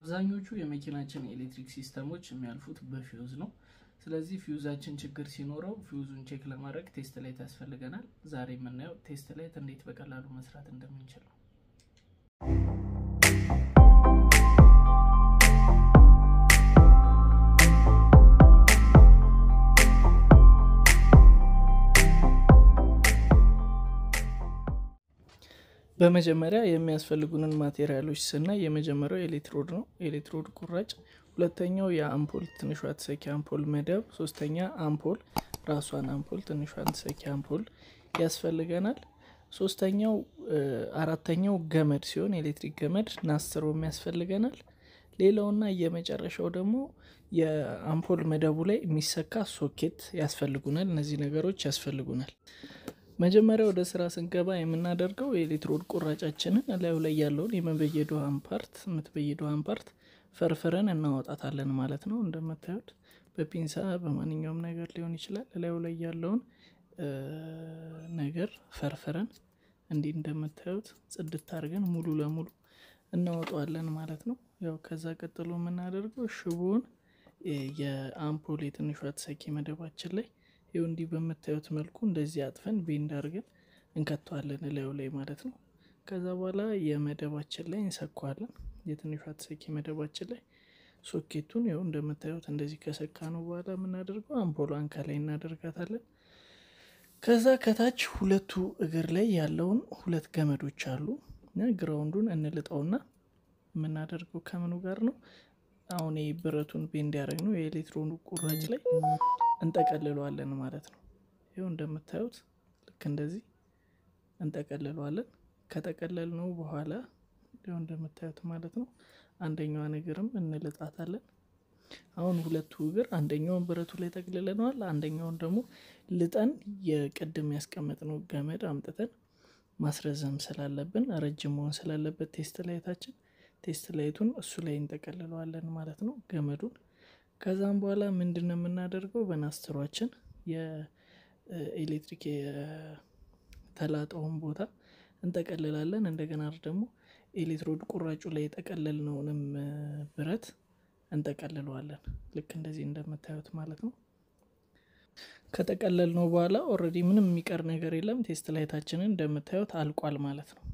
አብዛኞቹ የመኪናችን የኤሌክትሪክ ሲስተሞች የሚያልፉት በፊውዝ ነው። ስለዚህ ፊውዛችን ችግር ሲኖረው ፊውዙን ቼክ ለማድረግ ቴስት ላይት ያስፈልገናል። ዛሬ የምናየው ቴስት ላይት እንዴት በቀላሉ መስራት እንደምንችል ነው። በመጀመሪያ የሚያስፈልጉንን ማቴሪያሎች ስናይ የመጀመሪያው ኤሌክትሮድ ነው። ኤሌክትሮድ ቁራጭ፣ ሁለተኛው የአምፖል ትንሿ ተሰኪ አምፖል መደብ፣ ሶስተኛ አምፖል ራሷን አምፖል ትንሿን ተሰኪ አምፖል ያስፈልገናል። ሶስተኛው አራተኛው ገመድ ሲሆን ኤሌክትሪክ ገመድ ናስትሮም ያስፈልገናል። ሌላውና የመጨረሻው ደግሞ የአምፖል መደቡ ላይ የሚሰካ ሶኬት ያስፈልጉናል። እነዚህ ነገሮች ያስፈልጉናል። መጀመሪያ ወደ ስራ ስንገባ የምናደርገው የኤሌክትሮድ ቁራጫችንን እላዩ ላይ ያለውን የመበየዷን ፓርት የምትበየዷን ፓርት ፈርፍረን እናወጣታለን ማለት ነው። እንደምታዩት በፒንሳ በማንኛውም ነገር ሊሆን ይችላል። እላዩ ላይ ያለውን ነገር ፈርፍረን እንዲህ እንደምታዩት ጽድት አድርገን ሙሉ ለሙሉ እናወጣዋለን ማለት ነው። ያው ከዛ ቀጥሎ የምናደርገው ሽቦውን የአምፖል የትንሿ ተሰኪ መደባችን ላይ ይኸው እንዲህ በምታዩት መልኩ እንደዚህ አጥፈን ቤንድ አድርገን እንከተዋለን እላዩ ላይ ማለት ነው። ከዛ በኋላ የመደባችን ላይ እንሰኳለን። የትንሿ ተሰኪ መደባችን ላይ ሶኬቱን ይኸው እንደምታዩት እንደዚህ ከሰካ ነው በኋላ የምናደርገው አምፖሏን ከላይ እናደርጋታለን። ከዛ ከታች ሁለቱ እግር ላይ ያለውን ሁለት ገመዶች አሉ። ግራውንዱን እንልጠውና የምናደርገው ከምኑ ጋር ነው? አሁን ብረቱን ቤንድ ያደረግ ነው የኤሌክትሮኑ ቁራጭ ላይ እንጠቀልለዋለን ማለት ነው። ይኸው እንደምታዩት ልክ እንደዚህ እንጠቀልለዋለን። ከጠቀለልነው በኋላ ይኸው እንደምታዩት ማለት ነው አንደኛዋን እግርም እንልጣታለን። አሁን ሁለቱ እግር አንደኛውን ብረቱ ላይ ጠቅልለነዋል። አንደኛውን ደግሞ ልጠን የቅድም ያስቀመጥነው ገመድ አምጥተን ማስረዘም ስላለብን ረጅም መሆን ስላለበት ቴስት ላይታችን ቴስት ላይቱን እሱ ላይ እንጠቀልለዋለን ማለት ነው ገመዱን ከዛም በኋላ ምንድን ነው የምናደርገው? በናስትሯችን የኤሌክትሪክ የተላጠውን ቦታ እንጠቀልላለን። እንደገና ደግሞ ኤሌክትሮድ ቁራጩ ላይ የጠቀለልነውንም ብረት እንጠቀልለዋለን። ልክ እንደዚህ እንደምታዩት ማለት ነው። ከጠቀለልነው በኋላ ኦልሬዲ ምንም የሚቀር ነገር የለም። ቴስት ላይታችንን እንደምታዩት አልቋል ማለት ነው።